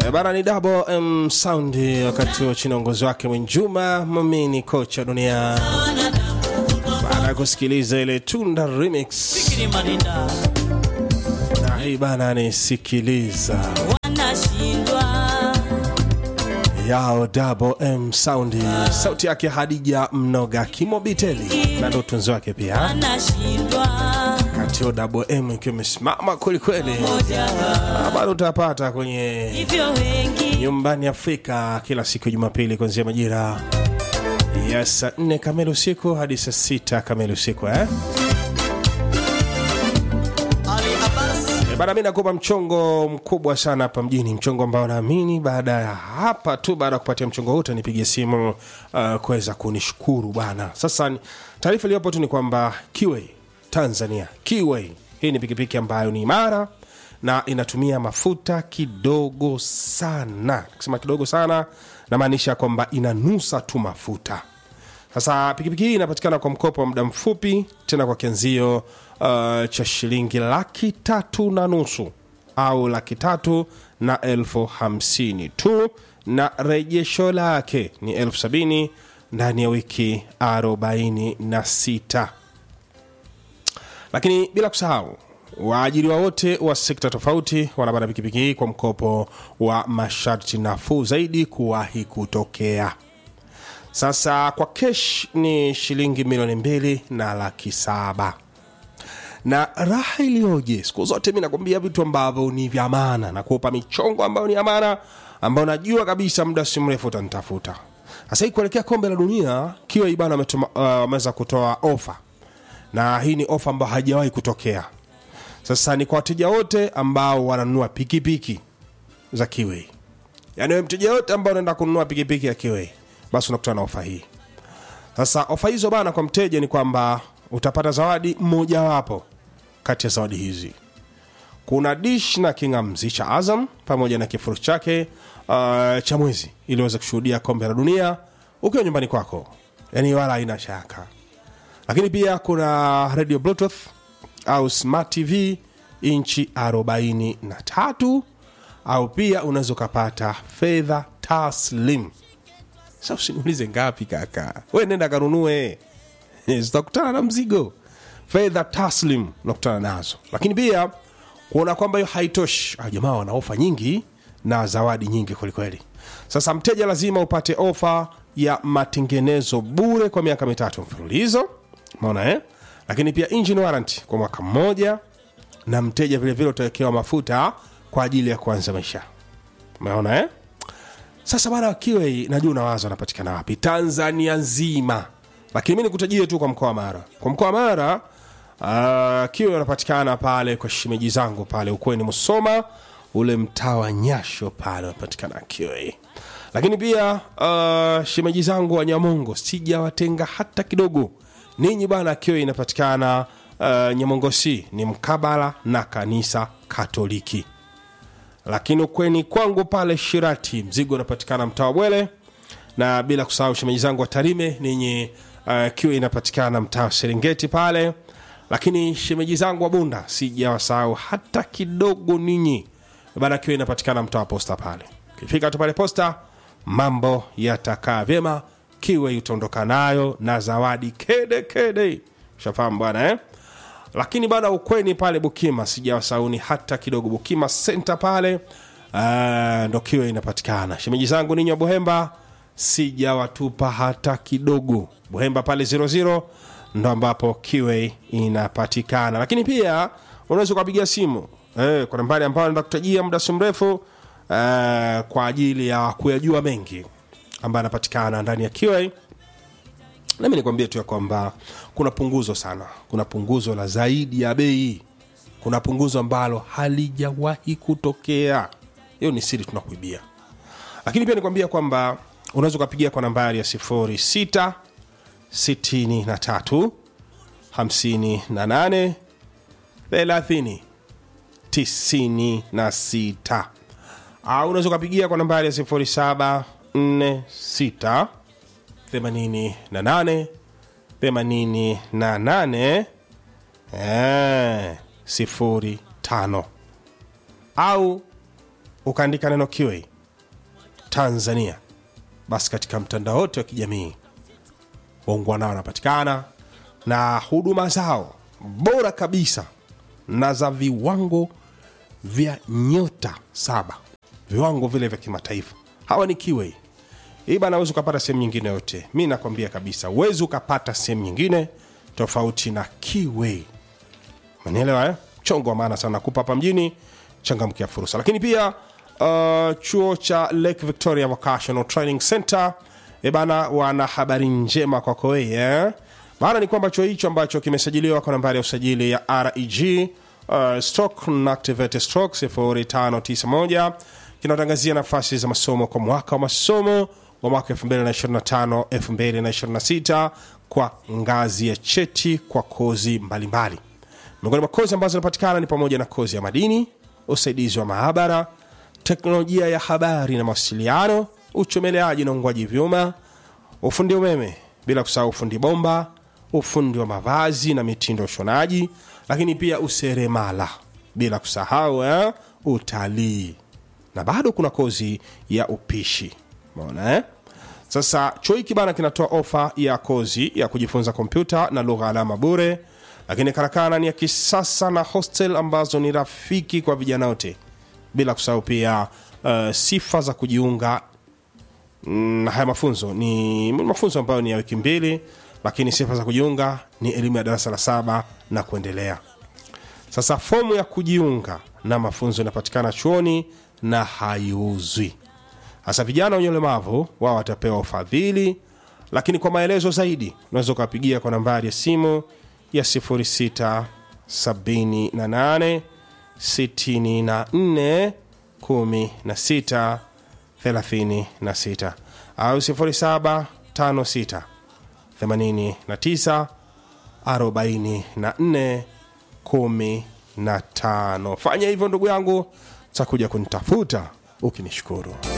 Eh, Bana ni Double M Sound wakati wa chini ya uongozi wake Mwinjuma Mamini, kocha dunia, baada ya kusikiliza ile Tunda remix na hii bana ni sikiliza wanashindwa yao Double M Sound, sauti yake Hadija Mnoga Kimobiteli na ndo tunzi wake pia wanashindwa kati ya Double M ikiwa imesimama kwelikweli, Ah, bado utapata kwenye hivyo wengi nyumbani Afrika kila siku ya Jumapili kuanzia majira ya saa nne kamili usiku hadi saa sita kamili usiku eh? E, bana, mi nakupa mchongo mkubwa sana hapa mjini, mchongo ambao naamini baada ya hapa tu, baada ya kupatia mchongo huu utanipigia simu uh, kuweza kunishukuru bana. Sasa ni- taarifa iliyopo tu ni kwamba Kiway Tanzania, Kiway hii ni pikipiki ambayo ni imara na inatumia mafuta kidogo sana. Nikisema kidogo sana, namaanisha kwamba inanusa tu mafuta. Sasa pikipiki hii inapatikana kwa mkopo wa muda mfupi, tena kwa kianzio uh, cha shilingi laki tatu na nusu au laki tatu na elfu hamsini tu, na rejesho lake ni elfu sabini ndani ya wiki arobaini na sita lakini bila kusahau waajiriwa wote wa sekta tofauti wanapata pikipiki hii kwa mkopo wa masharti nafuu zaidi kuwahi kutokea. Sasa kwa kesh ni shilingi milioni mbili na laki saba na raha iliyoje! Siku zote mi nakwambia vitu ambavyo ni vya maana na kuupa michongo ambayo ni amana, ambayo najua kabisa muda si mrefu utanitafuta. Sasa hii kuelekea kombe la dunia, kiwa ibana wametuma- uh, wameweza kutoa ofa, na hii ni ofa ambayo haijawahi kutokea. Sasa ni kwa wateja wote ambao wananunua pikipiki za Kiway, yaani wewe mteja yote ambao unaenda kununua pikipiki ya Kiway, basi unakutana na ofa hii. Sasa ofa hizo bana, kwa mteja ni kwamba utapata zawadi mojawapo kati ya zawadi hizi. Kuna dish na kingamzi cha Azam pamoja na kifurushi chake uh, cha mwezi ili uweze kushuhudia kombe la dunia ukiwa nyumbani kwako, yaani wala haina shaka. Lakini pia kuna radio bluetooth au smart tv inchi 43 au pia unaweza ukapata fedha taslim sa usiniulize ngapi kaka we nenda kanunue zitakutana na mzigo fedha taslim unakutana nazo lakini pia kuona kwamba hiyo haitoshi ah, jamaa wana ofa nyingi na zawadi nyingi kwelikweli sasa mteja lazima upate ofa ya matengenezo bure kwa miaka mitatu mfululizo maona eh? lakini pia engine warranty kwa mwaka mmoja na mteja vilevile utawekewa mafuta kwa ajili ya kuanza maisha umeona eh? sasa bana kiwe najua unawaza anapatikana wapi tanzania nzima lakini mi nikutajie tu kwa mkoa wa mara kwa mkoa wa mara uh, kiwe anapatikana pale kwa shimeji zangu pale ukweni musoma ule mtaa wa nyasho pale unapatikana kiwe lakini pia uh, shemeji zangu wa nyamongo sijawatenga hata kidogo ninyi bana kiwe inapatikana uh, nyamongo c ni mkabala na kanisa katoliki lakini ukweni kwangu pale Shirati mzigo unapatikana mtaa wa Bwele, na bila kusahau shemeji zangu wa Tarime ninyi uh, kiwa inapatikana mtaa wa Serengeti pale, lakini shemeji zangu wa Bunda sijawasahau hata kidogo ninyi bana, kiwa inapatikana mtaa wa Posta pale. Ukifika tu pale Posta mambo yatakaa vyema, kiwe utaondoka nayo na zawadi kede kede, ushafahamu bwana eh? lakini bana ukweni pale bukima sijawasauni hata kidogo bukima senta pale uh, ndo kiwe inapatikana shemeji zangu ninyi wa buhemba sijawatupa hata kidogo buhemba pale 00 ndo ambapo kiwe inapatikana lakini pia unaweza ukapiga simu eh, kwa nambari ambayo naenda kutajia muda si mrefu uh, kwa ajili ya kuyajua mengi ambayo anapatikana ndani ya kiwe nami nikwambie tu ya kwamba kuna punguzo sana kuna punguzo la zaidi ya bei kuna punguzo ambalo halijawahi kutokea hiyo ni siri tunakuibia lakini pia nikwambia kwamba unaweza ukapigia kwa nambari ya 06 63 58 30 96 au unaweza ukapigia kwa nambari ya 07 46 88 88 eh, sifuri tano au ukaandika neno kiwe tanzania basi katika mtandao wote wa kijamii waungwana wanapatikana na huduma zao bora kabisa na za viwango vya nyota saba viwango vile vya kimataifa hawa ni kiwei hii bana uwezi ukapata sehemu nyingine yote mi nakwambia kabisa uwezi ukapata sehemu nyingine tofauti na kiwei manielewa eh? mchongo wa maana sana kupa hapa mjini changamkia fursa lakini pia uh, chuo cha lake victoria vocational training center e bana wana habari njema kwako wewe eh? maana ni kwamba chuo hicho ambacho kimesajiliwa kwa nambari ya usajili ya reg uh, stock na activate stock 0591 kinatangazia nafasi za masomo kwa mwaka wa masomo wa mwaka 2025 2026 kwa ngazi ya cheti kwa kozi mbalimbali miongoni mwa kozi ambazo zinapatikana ni pamoja na kozi ya madini usaidizi wa maabara teknolojia ya habari na mawasiliano uchomeleaji na ungwaji vyuma ufundi umeme bila kusahau ufundi bomba ufundi wa mavazi na mitindo ya ushonaji lakini pia useremala bila kusahau eh, utalii na bado kuna kozi ya upishi umeona eh? sasa chuo hiki bana kinatoa ofa ya kozi ya kujifunza kompyuta na lugha alama bure lakini karakana ni ya kisasa na hostel ambazo ni rafiki kwa vijana wote bila kusahau pia uh, sifa za kujiunga na haya mafunzo ni mafunzo ambayo ni ya wiki mbili lakini sifa za kujiunga ni elimu ya darasa la saba na kuendelea sasa fomu ya kujiunga na mafunzo inapatikana chuoni na haiuzwi hasa vijana wenye ulemavu wao watapewa ufadhili lakini kwa maelezo zaidi unaweza ukawapigia kwa nambari ya simu ya 0678 64 16 36 au 0756 89 44 15 fanya hivyo ndugu yangu takuja kunitafuta ukinishukuru